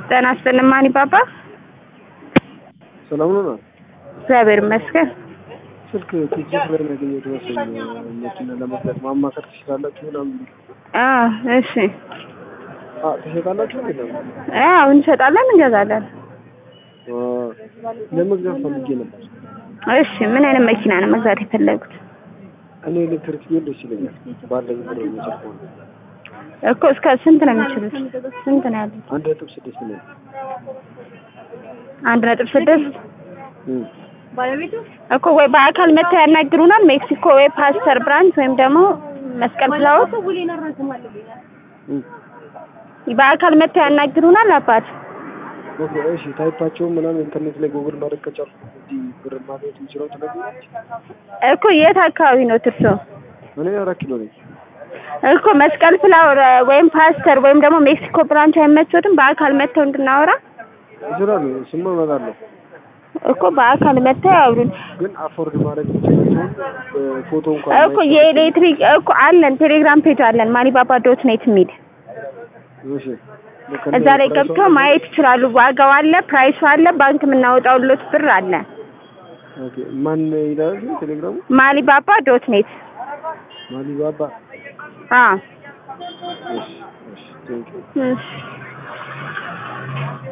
ጤና ይስጥልኝ ማን ይባባ? ሰላም ነው። እግዚአብሔር ይመስገን። ስልክ ቲክቶክ ላይ ነው ያገኘሁት መሰለኝ። መኪና ለመግዛት ማማከር ትችላላችሁ ምናምን የሚል አዎ እሺ። አ ትሸጣላችሁ እንዴ? ደግሞ አዎ እንሸጣለን፣ እንገዛለን። አ ለመግዛት ፈልጌ ነበር። እሺ ምን አይነት መኪና ነው መግዛት የፈለጉት? እኔ ኤሌክትሪክ ቢሆን ደስ ይለኛል። ባለኝ ብር መቼም ከሆነ እኮ እስከ ስንት ነው የሚችሉት? ስንት ነው ያሉት? አንድ ነጥብ ስድስት ነው። አንድ ነጥብ ስድስት እም እኮ ወይ በአካል መጥተው ያናግሩናል። ሜክሲኮ ወይ ፓስተር ብራንች ወይም ደግሞ መስቀል ፍላወር እም በአካል መጥተው ያናግሩናል። አባት ኦኬ እሺ። ታይፓቸውን ምናምን ኢንተርኔት ላይ ጉግል ማድረግ ከቻልኩ እዚህ ብር ማግኘት የምችለው ትነግሪኛለሽ? እኮ የት አካባቢ ነው ትርሶ? እኔ አራት ኪሎ ነኝ። እኮ መስቀል ፍላወር ወይም ፓስተር ወይም ደግሞ ሜክሲኮ ብራንች አይመቾትም? በአካል መጥተው እንድናወራ ይችላሉ። ስማ እመጣለሁ። እኮ በአካል መጥተው ያውሩን ግን አፎርድ ማድረግ የምችላቸውን ፎቶ እንኳን እኮ የኤሌክትሪክ እኮ አለን፣ ቴሌግራም ፔጅ አለን ማኒባባ ዶት ኔት የሚል እሺ እዛ ላይ ገብተው ማየት ይችላሉ። ዋጋው አለ፣ ፕራይሱ አለ፣ ባንክ የምናወጣውሎት ብር አለ። ኦኬ ማን ይላል ቴሌግራሙ? ማሊባባ ዶት ኔት ማሊባባ አ እሺ እሺ ቴንክ ዩ እሺ